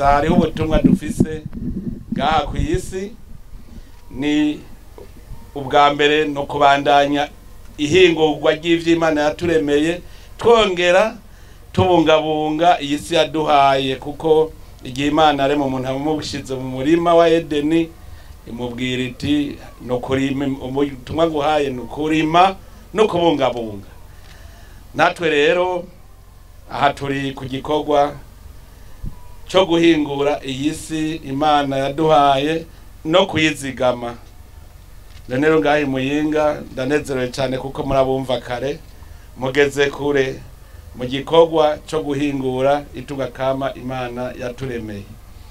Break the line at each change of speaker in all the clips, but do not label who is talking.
hariho ubutumwa dufise ngaha ku isi ni ubwa mbere no kubandanya ihingurwa ry'ivy'imana yaturemeye twongera tubungabunga iyi si yaduhaye kuko igihe imana arema umuntu amubushize mu murima wa edeni imubwira iti no kurima ubutumwa guhaye ni ukurima no kubungabunga natwe rero aha turi ku gikorwa cyo guhingura iyi si imana yaduhaye no kuyizigama rero ngaho muyinga ndanezerewe cyane kuko murabumva kare mugeze kure mu gikorwa cyo guhingura itunga kama imana yaturemeye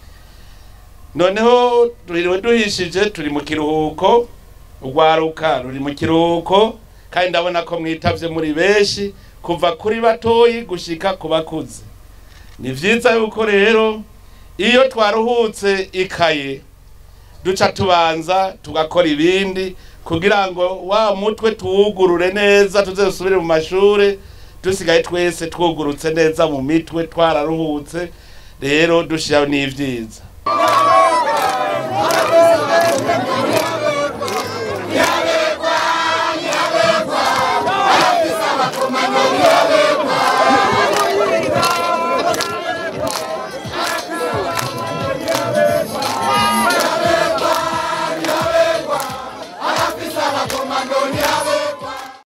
noneho tuririwe duhishije turi mu kiruhuko urwaruka ruri mu kiruhuko kandi ndabona ko mwitavye muri benshi kuva kuri batoyi gushika ku bakuze ni vyiza yuko rero iyo twaruhutse ikaye duca tubanza tugakora ibindi kugira ngo wa mutwe tuwugurure neza tuze dusubire mu mashure dusigaye twese twugurutse neza mu mitwe twararuhutse rero dushiraho n'ivyiza